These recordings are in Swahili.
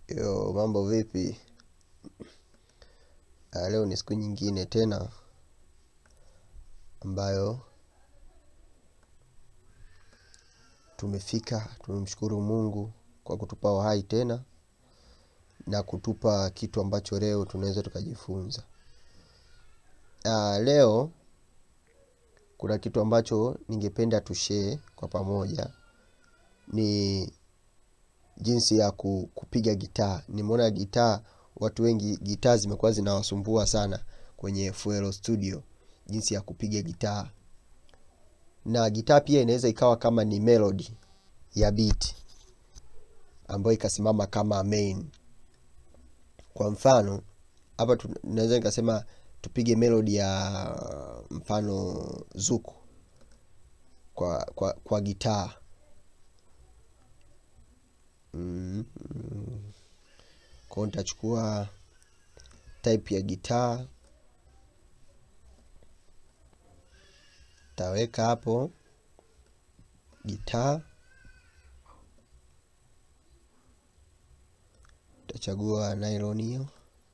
Yo, mambo vipi? Ah, leo ni siku nyingine tena ambayo tumefika. Tumemshukuru Mungu kwa kutupa uhai tena na kutupa kitu ambacho leo tunaweza tukajifunza. Ah, leo kuna kitu ambacho ningependa tushare kwa pamoja ni jinsi ya ku- kupiga gitaa. Nimeona gitaa, watu wengi gitaa zimekuwa zinawasumbua sana kwenye FL Studio, jinsi ya kupiga gitaa. Na gitaa pia inaweza ikawa kama ni melody ya beat ambayo ikasimama kama main. Kwa mfano, hapa tu- naweza nikasema tupige melody ya mfano zuku kwa, kwa, kwa gitaa. Mm, mm. Kwa hiyo nitachukua type ya gitaa, taweka hapo gitaa, tachagua nylon hiyo,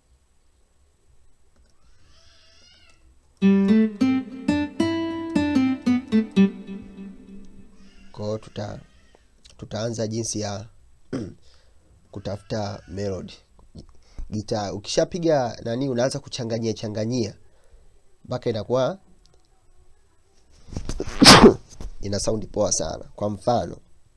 kwa hiyo tuta, tutaanza jinsi ya kutafuta melody gitaa. Ukishapiga nani, unaanza kuchanganyia changanyia mpaka inakuwa ina saundi poa sana. Kwa mfano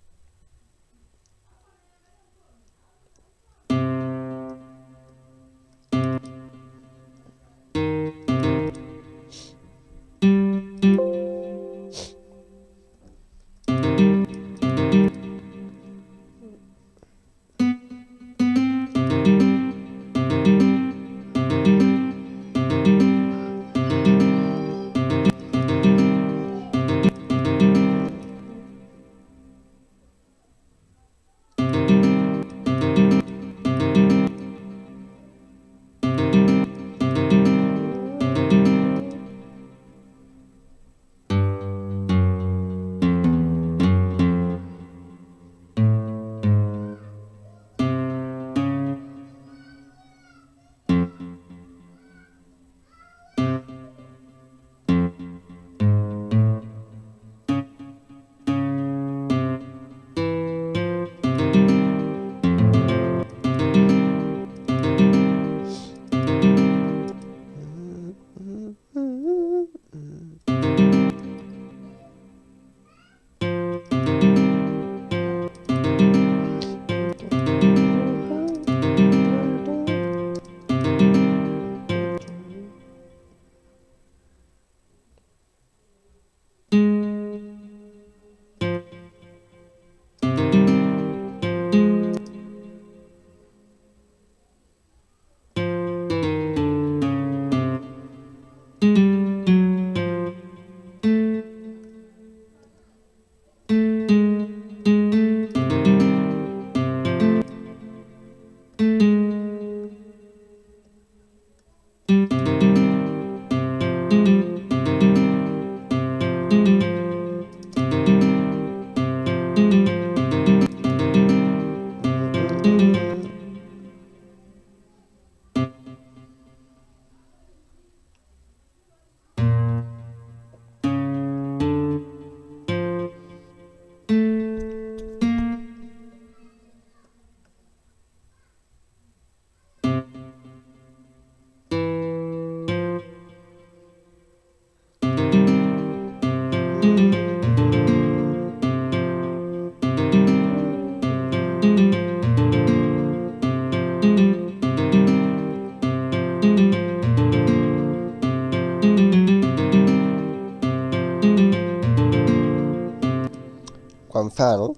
kwa mfano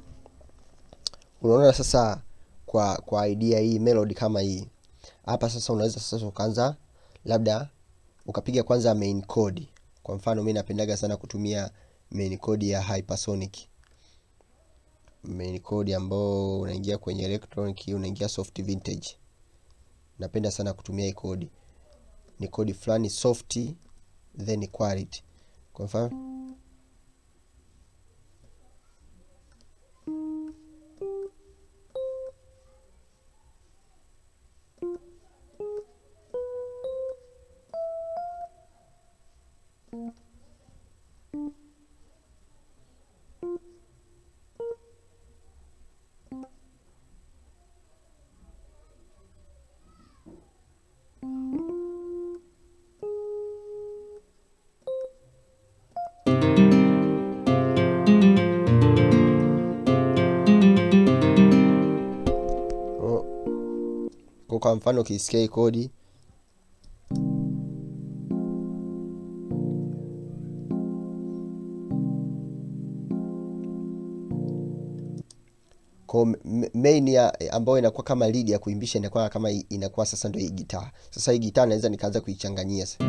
unaona sasa kwa kwa idea hii melody kama hii hapa sasa unaweza sasa ukaanza labda ukapiga kwanza main code kwa mfano mi napendaga sana kutumia main code ya hypersonic main code ambao unaingia kwenye electronic unaingia soft vintage napenda sana kutumia hii kodi ni kodi fulani soft then quality kwa mfano kwa mfano ukisikia hii kodi kwa m- main ya ambayo inakuwa kama lead ya kuimbisha inakuwa kama i- inakuwa sasa ndio hii gitaa sasa hii gitaa naweza nikaanza kuichanganyia sasa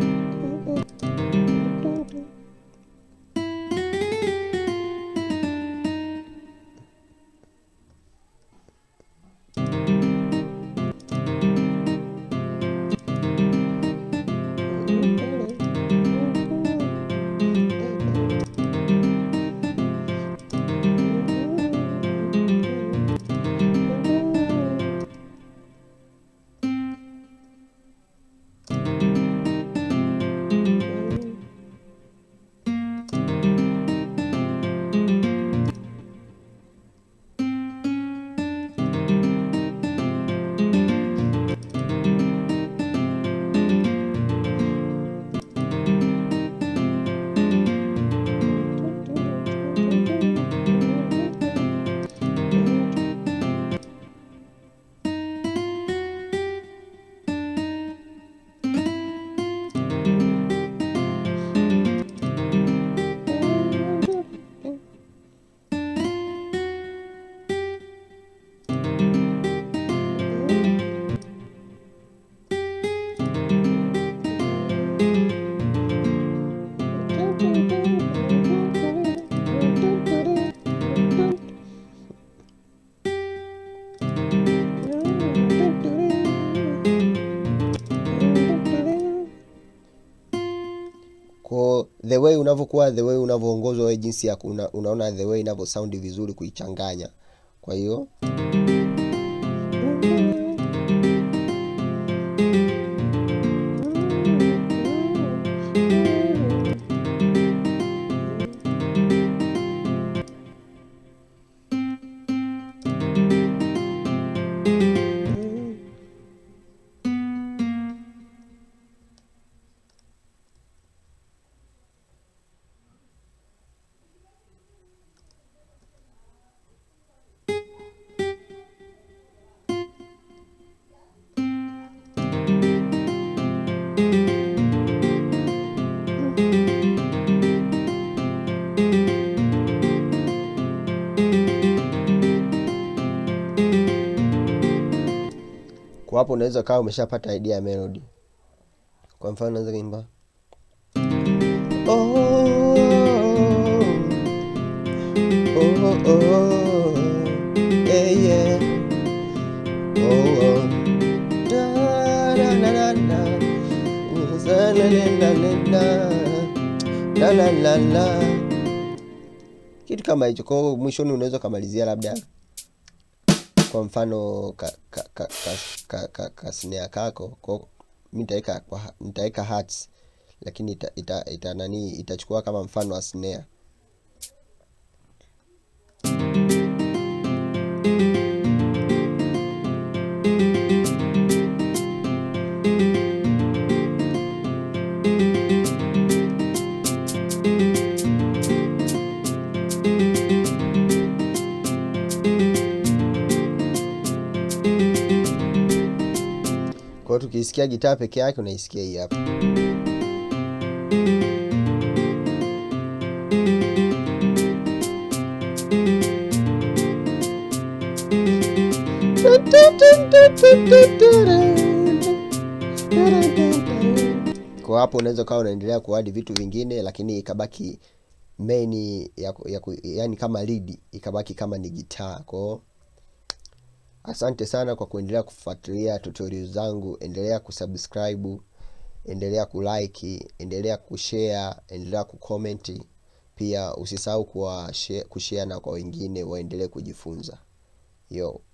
ko the way unavyokuwa the way unavyoongozwa wewe jinsi ya una, unaona the way inavyo sound vizuri kuichanganya kwa hiyo kwa hapo unaweza kawa umeshapata idea ya melody kwa mfano unaweza kaimba oh, oh, oh, yeah, yeah. Oh, oh. Da, da, da, da, da. Za, la, la, la, la, la. La, la, la, la. kitu kama hicho kwao mwishoni unaweza ukamalizia labda kwa mfano ka, ka, ka, ka, ka, ka, ka snare kako kwa mi nitaweka kwa- nitaweka hertz lakini ita, ita, ita nani itachukua kama mfano wa snare kwa hiyo tukisikia gitaa peke yake unaisikia hii hapa kwa hapo unaweza ukawa unaendelea kuadi vitu vingine lakini ikabaki main ya, ku- ya, ku- yani kama lead ikabaki kama ni gitaa kwao asante sana kwa kuendelea kufuatilia tutorial zangu endelea kusubscribe endelea kulike endelea kushare endelea kucomment pia usisahau kuwa share- kushare na kwa wengine waendelee kujifunza yo